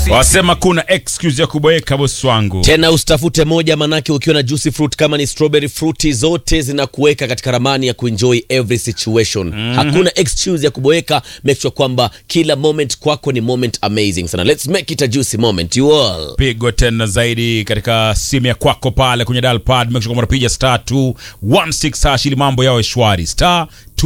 wasema kuna excuse ya kuboeka bosi wangu tena usitafute moja manake ukiwa na juicy fruit kama ni strawberry fruity zote zinakuweka katika ramani ya kuenjoy every situation mm-hmm. hakuna excuse ya kuboeka make sure kwamba kila moment kwako ni moment amazing sana let's make it a juicy moment you all pigwa tena zaidi katika simu ya kwako pale kwenye dial pad make sure kwamba unapiga star 216 hash ili mambo yawe shwari star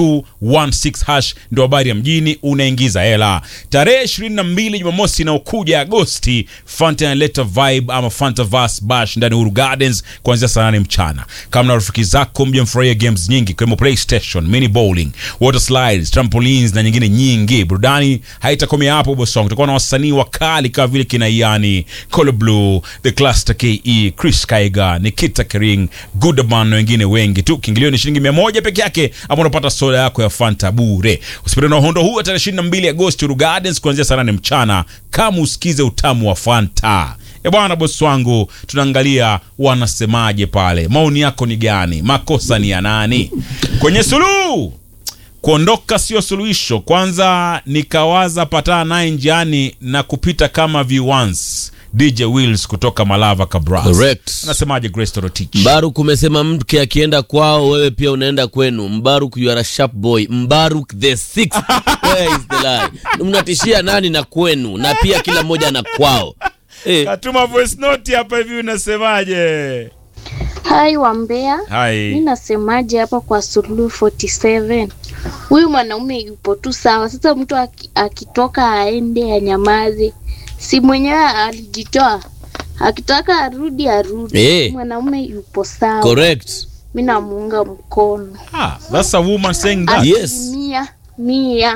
216 hash ndo habari ya mjini unaingiza hela tarehe 22 jumamosi inaokuja agosti fanta inaleta vibe ama fantavas bash ndani ya Uhuru gardens kuanzia saa 8 mchana kama na rafiki zako mje mfurahia games nyingi ikiwemo playstation mini bowling water slides trampolines na nyingine nyingi burudani haitakomea hapo bosong tutakuwa na wasanii wakali kama vile kina iani Colo blue the cluster ke chris kaiga nikita kering goodman na wengine wengi tu kiingilio ni shilingi 100 peke yake ama unapata soda yako ya fanta bure usipende na uhondo huu tarehe 22 agosti Uhuru gardens kuanzia saa 8 mchana kama usikize utamu wa fanta e bwana bosi wangu tunaangalia wanasemaje pale maoni yako ni gani makosa ni ya nani kwenye suluhu kuondoka sio suluhisho kwanza nikawaza patana naye njiani na kupita kama viwans dj wills kutoka malava kabras Correct. anasemaje grace torotich mbaruk umesema mke akienda kwao wewe pia unaenda kwenu mbaruk you are a sharp boy mbaruk the sixth where is the lie mnatishia nani na kwenu na pia kila mmoja na kwao eh, katuma voice note hapa hivi unasemaje Hai Wambea, mi hai nasemaje hapa kwa Suluhu 47? Huyu mwanaume yupo tu sawa. Sasa mtu aki- akitoka aende anyamaze, si mwenyewe alijitoa, akitaka arudi arudi. Eh. Mwanaume yupo sawa, correct mi namuunga mkono ah, that's a woman saying that Yes. asilimia mia.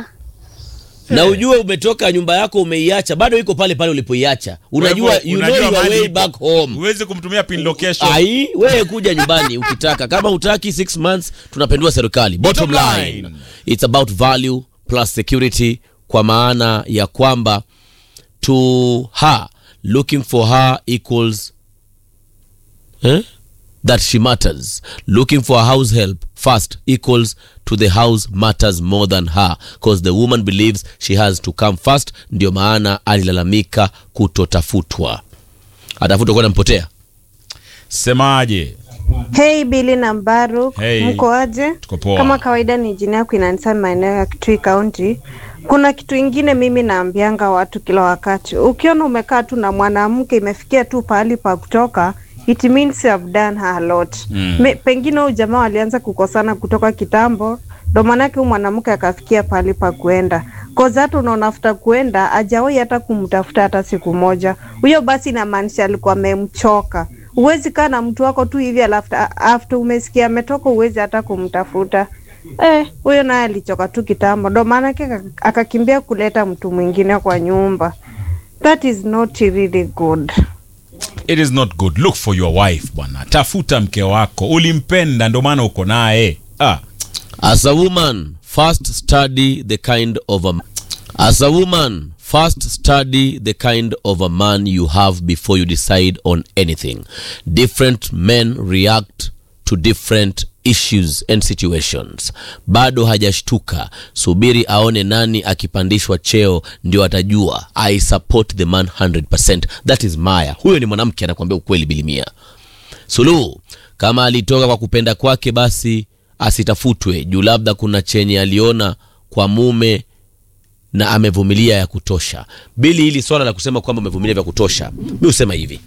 na ujue umetoka nyumba yako umeiacha bado iko pale pale ulipoiacha unajua Kwa hivyo, you know unajua your mahali way ipo. back home huwezi kumtumia pin location ai wewe kuja nyumbani ukitaka kama utaki 6 months tunapendua serikali bottom Bottom line line. it's about value plus security kwa maana ya kwamba to her looking for her equals eh? that she matters looking for a house help first equals to the house matters more than her because the woman believes she has to come first ndio maana alilalamika kutotafutwa atafutwa kwenda mpotea semaje Hey Billy na Mbaruk, Hey. mko aje? Tuko poa. Kama kawaida ni jina yako inaanza maeneo ya Kitui County. Kuna kitu ingine mimi naambianga watu kila wakati, ukiona umekaa tu na mwanamke imefikia tu pahali pa kutoka it means you have done her a lot. Mm. Me, pengine huyu jamaa walianza kukosana kutoka kitambo, ndo maanake huyu mwanamke akafikia pahali pa kuenda koza hata unaonafuta kuenda ajawahi hata kumtafuta hata siku moja. Huyo basi inamaanisha alikuwa amemchoka. Huwezi kaa na mtu wako tu hivi alafu after umesikia ametoka, huwezi hata kumtafuta. Eh, huyo naye alichoka tu kitambo, ndo maana yake aka- akakimbia kuleta mtu mwingine kwa nyumba. That is not really good. it is not good look for your wife bwana tafuta mke wako ulimpenda ndio maana uko naye ah. As a woman, first study the kind of a As a woman, first study the kind of a man you have before you decide on anything. Different men react to different issues and situations. Bado hajashtuka, subiri aone nani akipandishwa cheo ndio atajua I support the man 100%. That is Maya. Huyo ni mwanamke anakuambia ukweli bilimia. Suluhu, kama alitoka kwa kupenda kwake, basi asitafutwe juu labda kuna chenye aliona kwa mume na amevumilia ya kutosha. Bili, hili swala la kusema kwamba umevumilia vya kutosha, mi husema hivi,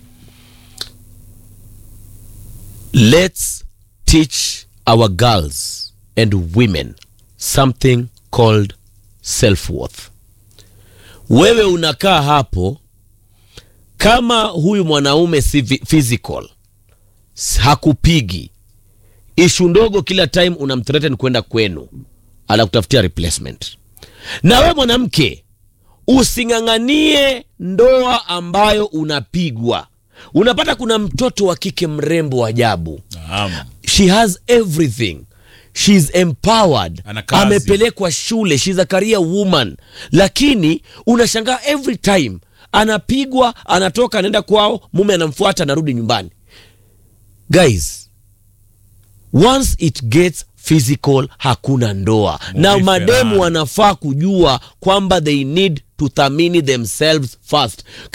let's teach our girls and women something called self-worth. Wewe unakaa hapo kama huyu mwanaume si vi- physical s- hakupigi ishu ndogo kila time unamthreaten kwenda kwenu anakutafutia replacement na we mwanamke using'ang'anie ndoa ambayo unapigwa unapata kuna mtoto wa kike mrembo wa ajabu Naam. she has everything shes empowered Ana kazi. amepelekwa shule shes a career woman lakini unashangaa every time anapigwa anatoka anaenda kwao mume anamfuata anarudi nyumbani guys once it gets physical hakuna ndoa na Murife mademu rani. wanafaa kujua kwamba they need to thamini themselves first